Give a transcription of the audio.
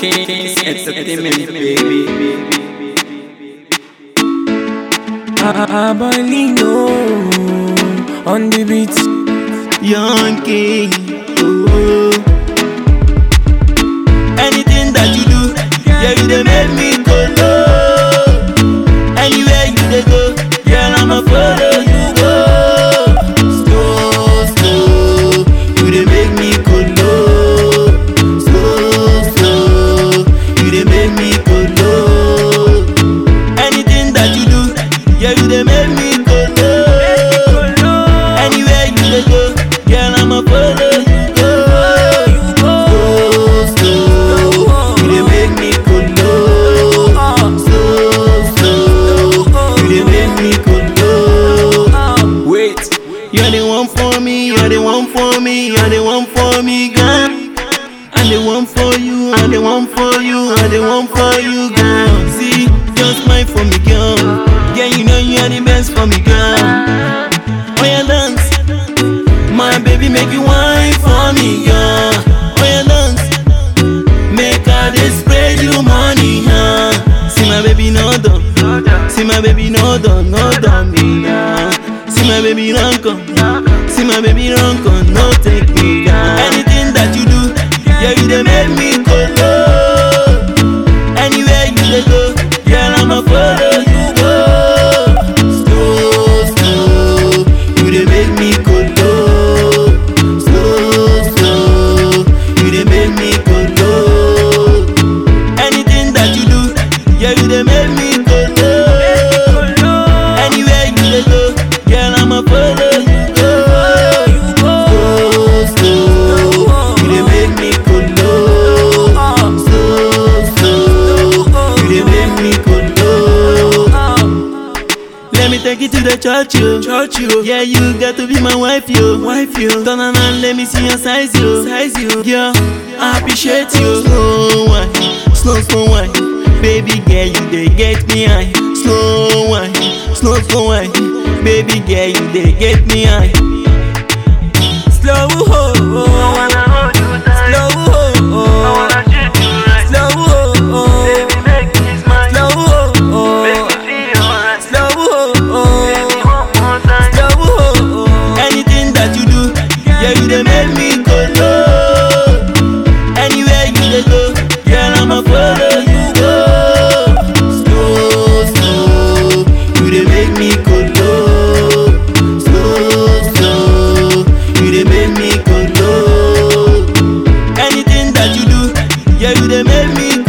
Kings Entertainment, baby. Abalino on the beat. Young King. Oh. Anything that you do, yeah, you dey make me go low. Anywhere you dey go, girl, I'ma follow you go. Slow, slow, you dey make me go low. Slow, slow, you dey make me go low. Anything that you do, yeah, you dey make me go low. Anywhere you dey go, girl, I'ma follow you go. Slow, slow, you dey make me go low. Slow, slow, you dey make me go low. Wait, you're the one for me, you're the one for me, you're the one for me, girl. I'm the one for you, I'm the one for you, I'm the one for you, girl. See, just smile for me, girl. Yeah, you know you're the best for me, girl. Oh, yeah, dance. My baby, make you wine for me, girl. Oh, yeah, dance. Make her dey spread you money, huh? See my baby, no done. See my baby, no done, no done me now. See my baby, run come. See my baby, run come, no take me down. Anything that you do, yeah, you dey make me go low. Anywhere you dey go, girl, I'ma follow you go. Slow, slow, you dey make me go low. Slow, slow, you dey make me go low. Anything that you do, yeah, you dey make me go low. Anywhere you dey go, girl, I'ma follow you go. Slow, slow, you dey make me go low. Slow, slow, you dey make me go low. Let me take you to the church, yo. Church, yo. Yeah, you got to be my wife, yo. Wife, yo. Turn around, let me see your size, yo. Size, yo. Yeah, I appreciate you. Slow wine, slow, slow wine. Baby girl, you dey get me high. Slow wine, slow, slow wine. Baby girl, you dey get me high. Slow ho ho. Slow ho ho. Slow ho ho. Slow ho ho. Slow ho ho. Slow ho ho. Anything that you do, yeah, you dey make me go low. Anywhere you dey go, girl, I'ma follow you go. Slow, slow, you dey make me go low. Slow, slow, you dey make me go low. Anything that you do, yeah, you dey make me